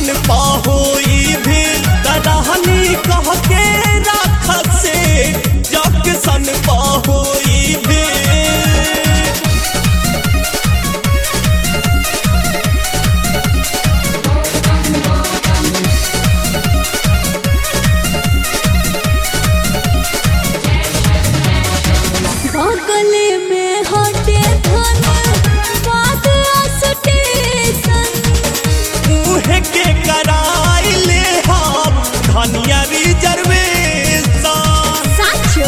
सन पाहोई भी तरहनी कह के राख से जग सन पाहोई भी बगले में हटे धन बात स्टेशन मुहे के कराई ले हम धनिया रिजर्वेशन साचो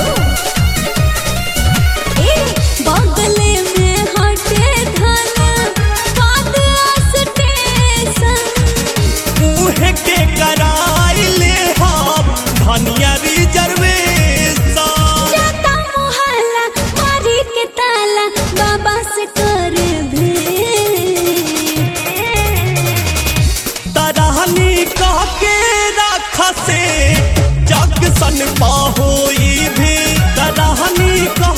ए बगले में हटे धन बात स्टेशन मुहे के कराई ले हम धनिया रिजर्वेशन जाता मोहल्ला मारी के ताला बाबा से कर भेंट तरहनी कह के राख से जग सन पाहोई भी तरहनी कह